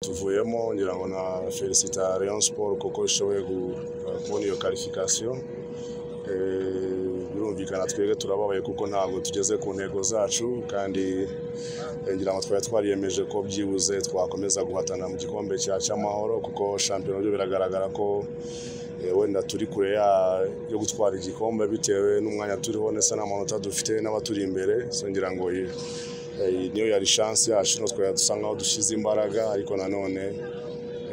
tuvuyemo ngira ngo na felicita rayon sport kuko ishoboye kubona iyo karifikasiyo birumvikana twebwe turababaye kuko ntabwo tugeze ku ntego zacu kandi eh, ngira ngo twari twariyemeje ko byibuze twakomeza guhatana mu gikombe cya cy'amahoro kuko shampiyona byo biragaragara ko eh, wenda turi kure ya- yo gutwara igikombe bitewe n'umwanya turiho ndetse n'amanota dufite n'abaturi imbere so ngira ngo iyi- eh, iyi niyo yari chance yacu no twari dusa nkaho dushyize imbaraga ariko nanone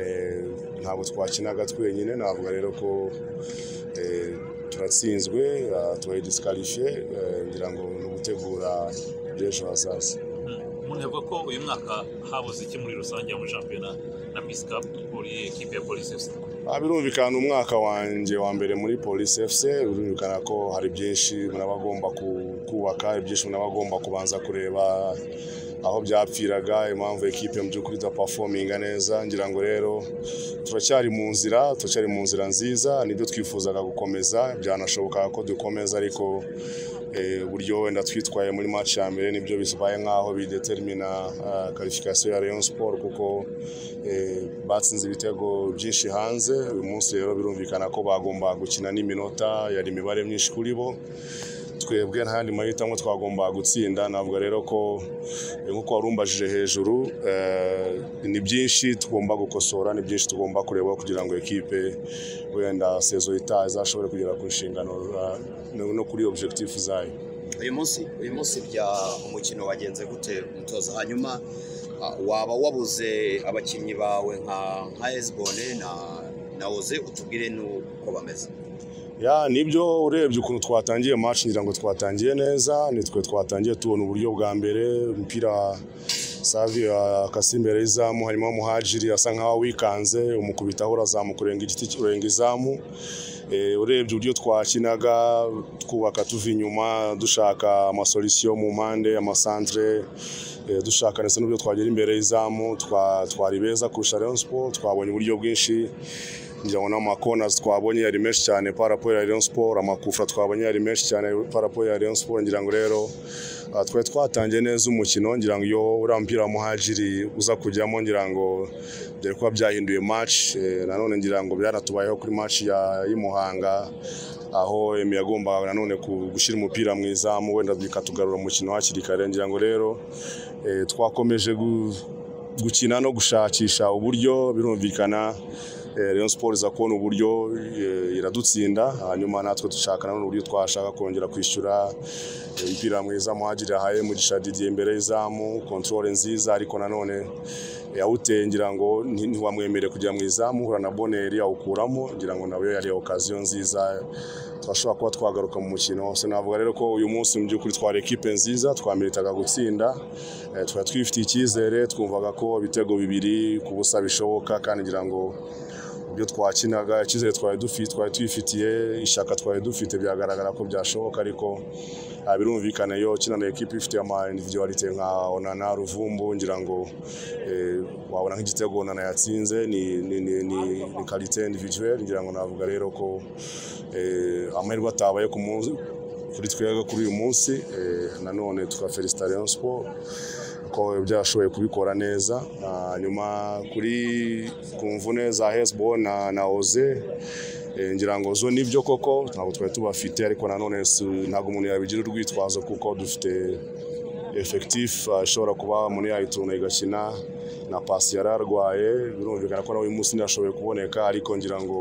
eh, ntabwo twakinaga twenyine navuga rero ko eh, turatsinzwe ah, tubaye disikarifiye ngira ngo ni ugutegura iby'ejo hazaza umuntu yavuga ko uyu mwaka habuze iki muri rusange muri shampiyona na pisi kapu ukuriye ekipe ya polisi efuse Ah, birumvikana umwaka wanjye wa mbere muri polisi fc birumvikana ko hari byinshi muraba agomba ku- kubaka ibyinshi muraba agomba kubanza kureba aho byapfiraga impamvu ekipe mu by'ukuri idapafominga neza ngira ngo rero turacyari mu nzira turacyari mu nzira nziza nibyo twifuzaga gukomeza byanashobokaga ko dukomeza ariko eh, uburyo wenda twitwaye muri match ya mbere nibyo bibaye nk'aho bidetermina ah, qualification ya Rayon Sport kuko eh, batsinze ibitego byinshi hanze uyu munsi rero birumvikana ko bagomba gukina n'iminota yari imibare myinshi kuri bo twebwe nta yandi mahitamo twagomba gutsinda navuga rero ko eh, nk'uko warumbajije hejuru eh, ni byinshi tugomba gukosora ni byinshi tugomba kureba kugira ngo ekipe wenda sezo itaha izashobore kugera ku nshingano eh, no- no kuri objectif zayo uyu munsi uyu munsi bya umukino wagenze gute umutoza hanyuma ah, waba wabuze abakinnyi bawe nka nka esibone na na oze utubwire n'uko bameze ya nibyo urebye ukuntu twatangiye match ngira ngo twatangiye neza nitwe twatangiye tubona uburyo bwa mbere umupira Savio akasi imbere y'izamu harimo muhajiri asa nkaho wikanze umukubitaho urazamuka urenga igiti urenga izamu Eh, urebye uburyo twakinaga twubaka tuva inyuma dushaka amasolisiyo mu mpande amasantere eh, dushaka ndetse n'uburyo twagera imbere y'izamu twa- twari beza kurusha Rayon Sport twabonye uburyo bwinshi ngira ngo n'amakonazi twabonye yari menshi cyane parapo ya Rayon Sport amakufra twabonye yari menshi cyane parapo ya Rayon Sport ngira ngo rero ah, twari twatangiye neza umukino ngira ngo iyo uriya mupira wa muhajiri uza kujyamo ngira ngo byari kuba byahinduye match eh, nanone ngira ngo byanatubayeho kuri match ya y'Imuhanga aho Emi yagombaga nanone ku- gushyira umupira mu izamu wenda bikatugarura umukino hakiri kare ngira ngo rero eh, twakomeje gu- gukina no gushakisha uburyo birumvikana eh, Rayon Sport iza kubona uburyo eh, iradutsinda hanyuma natwe dushaka nanone uburyo twashaka kongera kwishyura eh, umupira mwiza muhagiri yahaye mugisha Didier imbere y'izamu control nziza ariko nanone yawuteye ngira ngo nti- ntiwamwemereye kujya mu izamu hura na boneri yawukuramo ngira ngo nawe yari okaziyo nziza twashobora kuba twagaruka mu mukino wose navuga rero ko uyu munsi mu by'ukuri twari ekipe nziza twameritaga gutsinda Eh, twari twifitiye icyizere twumvaga ko ibitego bibiri ku busa bishoboka kandi ngira ngo ibyo twakinaga icyizere twari dufite twari twifitiye ishyaka twari dufite byagaragara ko byashoboka ariko ah, birumvikana iyo ukina na ekipe ifite ama individualite nka onana ruvumbu ngira ngo eh, wabona nk'igitego onana yatsinze ni ni ni ni, ni kalite individuelle ngira ngo navuga rero ko eh, amahirwe atabaye ku munsi kuri twebwe kuri uyu munsi eh, nanone tukafelicita Rayon Sport ko byashoboye kubikora neza hanyuma kuri ku mvune za Hezbo na na Oze eh, ngira ngo zo nibyo koko ntabwo twari tubafite ariko nanone si- ntabwo umuntu yabigira urwitwazo kuko dufite efekitifu ishobora kuba umuntu yayituna igakina na pasi yari arwaye birumvikana ko nawe uyu munsi ntiyashoboye kuboneka ariko ngira ngo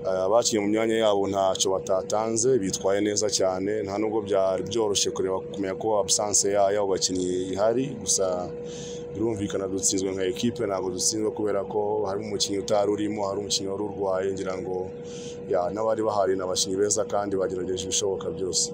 eh, abakinnye mu myanya yabo ntacyo batatanze bitwaye neza cyane nta nubwo byari byoroshye kureba kumenya ko absence ya- y'abo bakinnyi ihari gusa birumvikana dutsinzwe nka ekipe ntabwo dutsinzwe kubera ko hari umukinnyi utari urimo hari umukinnyi wari urwaye ngira ngo ya n'abari bahari ni abakinnyi beza kandi bagerageje ibishoboka byose